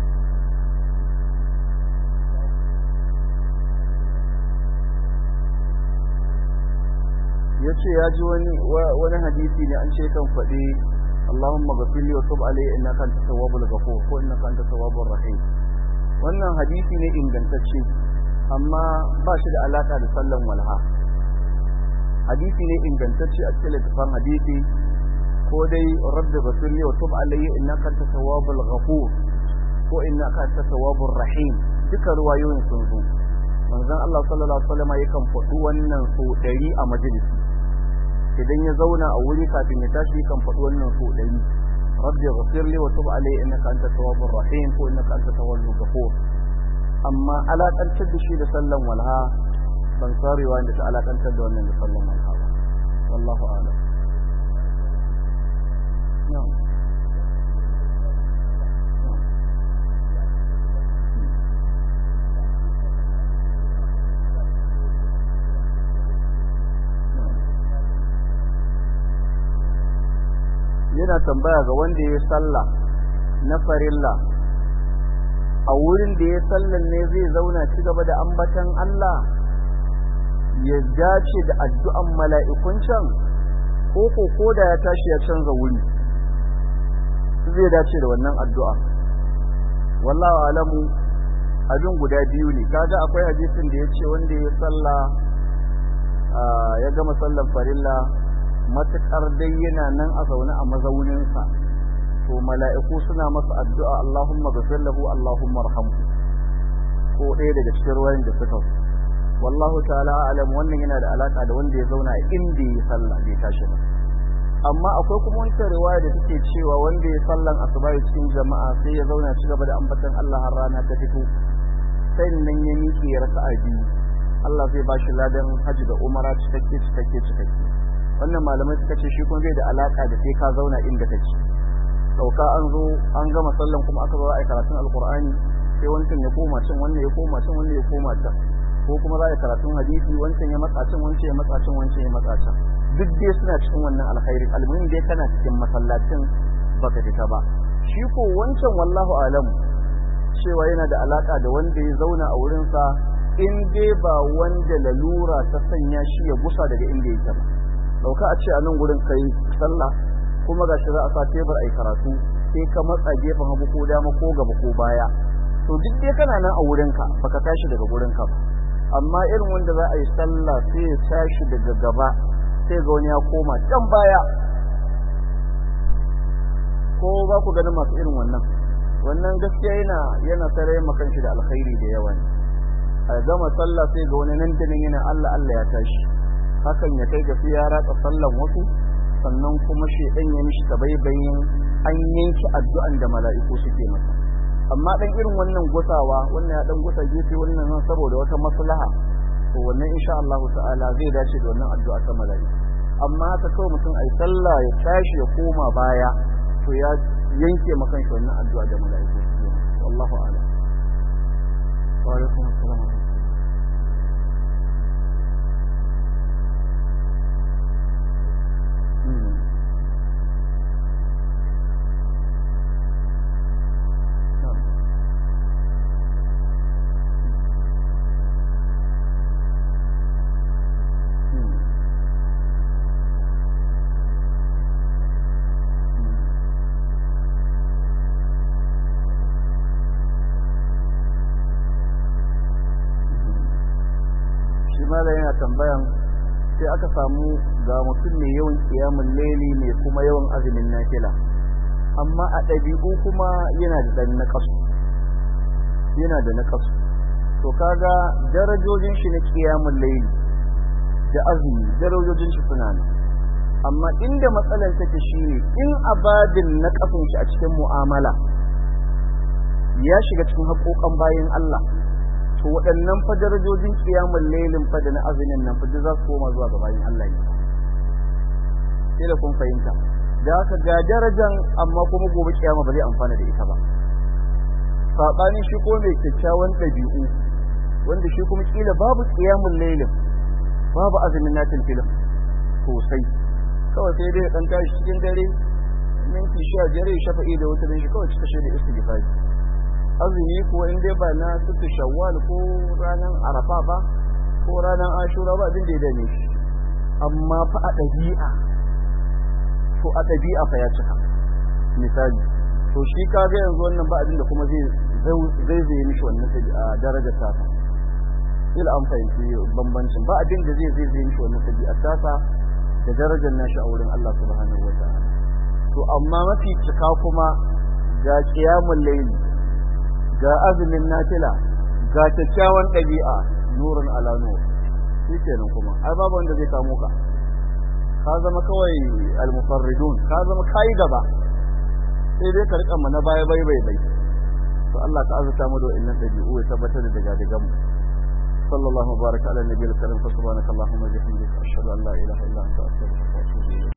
ya ce ya ji wani hadisi ne an ce kan faɗi Allahumma ghafirli wa tub alayya innaka antat tawwabul ghafur ko innaka antat tawwabur rahim wannan hadisi ne ingantacce amma ba shi da alaka da sallan walha hadisi ne ingantacce a cikin littafin hadisi ko dai rabbi ghafirli wa tub alayya innaka antat tawwabul ghafur ko innaka antat tawwabur rahim duka ruwayoyin sun zo manzon Allah sallallahu alaihi wasallam yakan faɗi wannan so ɗari a majalisi idan ya zauna a wuri kafin ya tashi kan faɗi wannan so ɗari rabbi ghafir li wa tub alayya innaka anta tawwabur rahim ko innaka anta tawwabur ghafur amma alakantar da shi da sallan walha ban sarewa da ta alakantar da wannan da sallan walha ba wallahu a'lam yana tambaya ga wanda ya sallah na farilla a wurin da ya sallan ne zai zauna ci gaba da ambatan Allah ya dace da addu'an mala'ikun can ko ko koda ya tashi ya canza wuri zai dace da wannan addu'a wallahu alamu abin guda biyu ne kaga akwai hadisin da ya ce wanda ya salla ya gama sallan farilla matuƙar dai yana nan a zaune a mazauninsa to mala'iku suna masa addu'a Allahumma ghfir lahu Allahumma arhamhu ko ɗaya daga cikin ruwayan da suka wallahu ta'ala alam wannan yana da alaka da wanda ya zauna inda ya sallah bai tashi ba amma akwai kuma wata riwaya da take cewa wanda ya sallan asuba cikin jama'a sai ya zauna ci gaba da ambatan Allah har rana ta fito sai nan ya miƙe ya raka'a biyu Allah zai ba shi ladan haji da umara cikakke cikakke cikakke wannan malamai suka ce shi kuma bai da alaka da sai ka zauna inda kake sauka an zo an gama sallan kuma aka zo a karatun alqur'ani sai wancan ya koma can wannan ya koma can wannan ya koma can ko kuma za a karatun hadisi wancan ya matsa can wancan ya matsa can wancan ya matsa can duk dai suna cikin wannan alkhairi almuhim dai kana cikin masallacin baka fita ba shi ko wancan wallahu alam cewa yana da alaka da wanda ya zauna a wurin sa in dai ba wanda lalura ta sanya shi ya gusa daga inda yake ba dauka a ce a nan gurin kai sallah kuma gashi za a sa tebur ai karatu sai ka matsa gefen hagu ko dama ko gaba ko baya to duk dai kana nan a wurinka baka tashi daga wurinka ba amma irin wanda za a yi sallah sai ya tashi daga gaba sai ga wani ya koma can baya ko ba ku ganin masu irin wannan wannan gaskiya yana yana tare makan shi da alkhairi da yawa ne a gama sallah sai ga wani nan tunin yana Allah Allah ya tashi hakan ya kai ga sai ya ratsa sallan wasu sannan kuma shedan ya mishi tabaibayin an yanki addu'an da mala'iku suke masa amma dan irin wannan gusawa wannan ya dan gusa gefe wannan nan saboda wata maslaha to wannan insha Allah ta'ala zai dace da wannan addu'a ta mala'iku amma haka kawai mutum ai sallah ya tashi ya koma baya to ya yanke makan shi wannan addu'a da mala'iku wallahu a'lam wa alaikum assalam malam yana tambayan sai aka samu ga mutum mai yawan kiyamun laili ne kuma yawan azumin nafila amma a ɗabi'u kuma yana da ɗan naƙasu yana da naƙasu to kaga darajojin shi na kiyamun laili da azumi darajojin shi suna nan amma inda matsalar take shine in abadin naƙasun shi a cikin mu'amala ya shiga cikin haƙoƙan bayan Allah to waɗannan fa darajojin kiyamun lailin fa da na azumin nan fa za su koma zuwa ga bayan Allah ne sai da kun fahimta da haka ga darajan amma kuma gobe kiyama ba zai amfana da ita ba sabanin shi ko mai kyakkyawan ɗabi'u wanda shi kuma kila babu kiyamun lailin babu azumin natin filin sosai kawai sai dai dan tashi cikin dare minti sha biyar ya shafa'i da wutarin shi kawai cika shi da istighfari azumi ko in dai ba na sutu shawwal ko ranar arafa ba ko ranar ashura ba abin da ya dame shi amma fa a ɗabi'a to a ɗabi'a fa ya cika misali to shi ka ga yanzu wannan ba abin da kuma zai zai zai mishi wannan darajar tasa ila an fahimci bambancin ba abin da zai zai zai mishi wannan ɗabi'ar tasa da darajar nashi a wurin Allah subhanahu wa ta'ala to amma mafi cika kuma ga qiyamul layli ga azumin nafila ga kyakkyawan ɗabi'a nurun ala nur shi kenan kuma ai babu wanda zai kamo ka ka zama kawai almufarridun ka zama kai gaba sai dai ka rika mana baya bai bai bai to Allah ka azurta mu da wannan ɗabi'u ya tabbatar da daga daga mu sallallahu baraka ala nabiyil karim subhanakallahumma wa bihamdika ashhadu an la ilaha illa anta astaghfiruka wa atubu ilayk